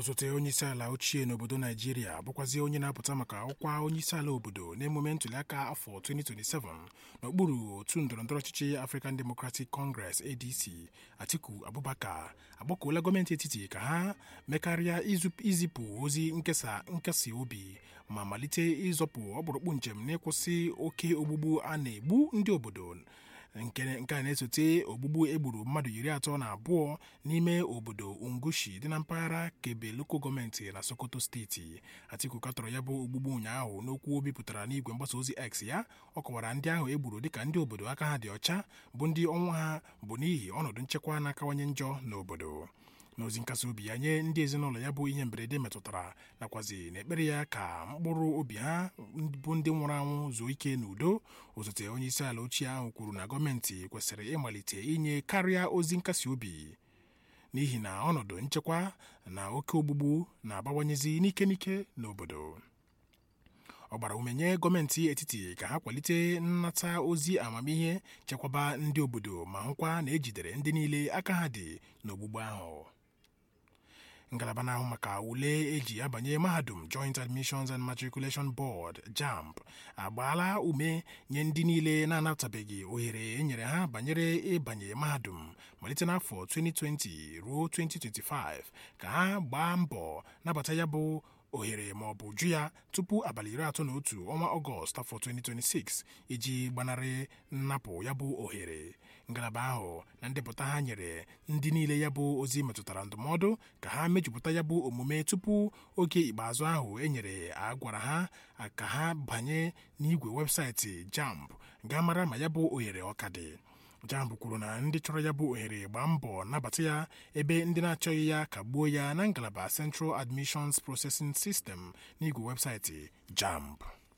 osote onyeisiala ochie n'obodo naijiria bụkwazi onye na-apụta maka ọkwa onyeisiala obodo n'emume ntụliaka afọ 2027 n'okpuru otu ndọrọndọrọ ọchịchị African Democratic Congress ADC Atiku Abubakar agbakọla gọọmenti etiti ka ha mekarịa izipụ ozi nkesa nkasi obi ma malite ịzọpụ ọkpụrụkpụ njem n'ịkwụsị oke ogbugbu a na-egbu ndị obodo nke a na-esote ogbugbu egburu mmadụ iri atọ na abụọ n'ime obodo Ungushi dị na mpaghara Kebe loko gọọmenti na Sokoto steeti Atiku katọrọ ya bụ ogbugbu ụnyaahụ n'okwu o bipụtara n'igwe mgbasa ozi X ya ọ kọwara ndị ahụ egburu dịka ndị obodo aka ha dị ọcha bụ ndị ọnwụ ha bụ n'ihi ọnọdụ nchekwa na-akawanye njọ n'obodo n'ozi nkasi obi ya nye ndị ezinụlọ ya bụ ihe mberede metụtara nakwazi n'ekpere ya ka mkpụrụ obi ha bụ ndị nwụrụ anwụ zuo ike n'udo osote onye isi ala ochie ahụ kwuru na gọọmenti kwesịrị ịmalite inye karịa ozi nkasi obi n'ihi na ọnọdụ nchekwa na oke ogbugbu na-abawanyezi n'ike n'ike n'obodo ọ gbara ume nye gọọmenti etiti ka ha kwalite nnata ozi amamihe chekwaba ndị obodo ma hụkwa na ejidere ndị niile aka ha dị n'ogbugbu ahụ ngalaba na-ahụ maka ule eji abanye mahadum Joint Admissions and Matriculation Board JAMB agbaala ume nye ndị niile na-anatabeghị ohere enyere ha banyere ịbanye mahadum malite n'afọ 2020 ruo 2025 ka ha gbaa mbọ nabata ya bụ ohere ma ọ bụ jụ ya tupu abalị iri atọ na otu ọnwa ọgọst afọ 2026 iji gbanarị nnapụ ya bụ ohere ngalaba ahụ na ndepụta ha nyere ndị niile ya bụ ozi metụtara ndụmọdụ ka ha mejupụta ya bụ omume tupu oge ikpeazụ ahụ e nyere agwara ha ka ha banye n'igwe webụsaịtị JAMB gaa mara ma ya bụ ohere ọka dị JAMB kwuru na ndị chọrọ ya bụ ohere gbaa mbọ nabata ya ebe ndị na-achọghị ya kagbuo ya na ngalaba Central Admissions Processing System n'igwe webụsaịtị JAMB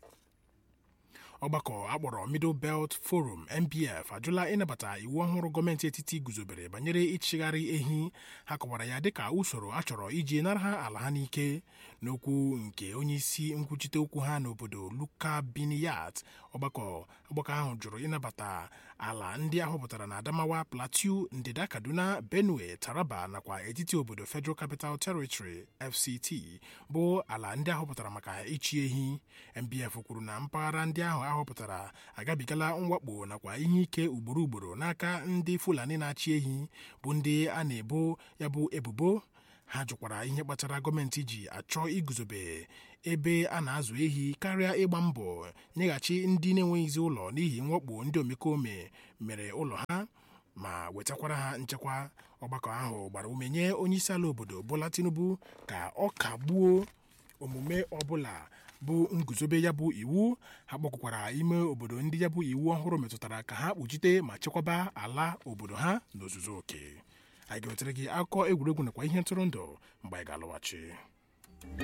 ọgbakọ akpọrọ Middle Belt Forum MBF ajụla ịnabata iwu ọhụrụ gọọmenti etiti guzobere banyere ịchịgharị ehi ha kọwara ya dịka usoro a chọrọ iji nara ha ala ha n'ike n'okwu nke onyeisi nkwuchite okwu ha n'obodo Luka Biniyat ọgbakọ ọgbakọ ahụ jụrụ ịnabata ala ndị ahọpụtara na Adamawa Plateau ndịda Kaduna Benue Taraba nakwa etiti obodo Federal Capital Territory FCT bụ ala ndị ahọpụtara maka ịchị ehi MBF kwuru na mpaghara ndị ahụ ahọpụtara agabigala mwakpo nakwa ihe ike ugboro ugboro n'aka ndị Fulani na-achị ehi bụ ndị a na-ebo ya bụ ebubo ha jụkwara ihe kpatara gọọmenti ji achọ iguzobe ebe a na-azụ ehi karịa ịgba mbọ nyeghachi ndị na-enweghịzi ụlọ n'ihi mwakpo ndị omekome mere ụlọ ha ma wetakwara ha nchekwa ọgbakọ ahụ gbara ume nye onyeisiala obodo Bola Tinubu ka ọ kagbuo omume ọbụla bụ nguzobe ya bụ iwu ha kpọkwara ime obodo ndị ya bụ iwu ọhụrụ metụtara ka ha kpuchite ma chekwaba ala obodo ha n'ozuzu oke anyị ga-ewetere gị akụkọ egwuregwu nakwa ihe ntụrụndụ mgbe anyị ga-alọghachi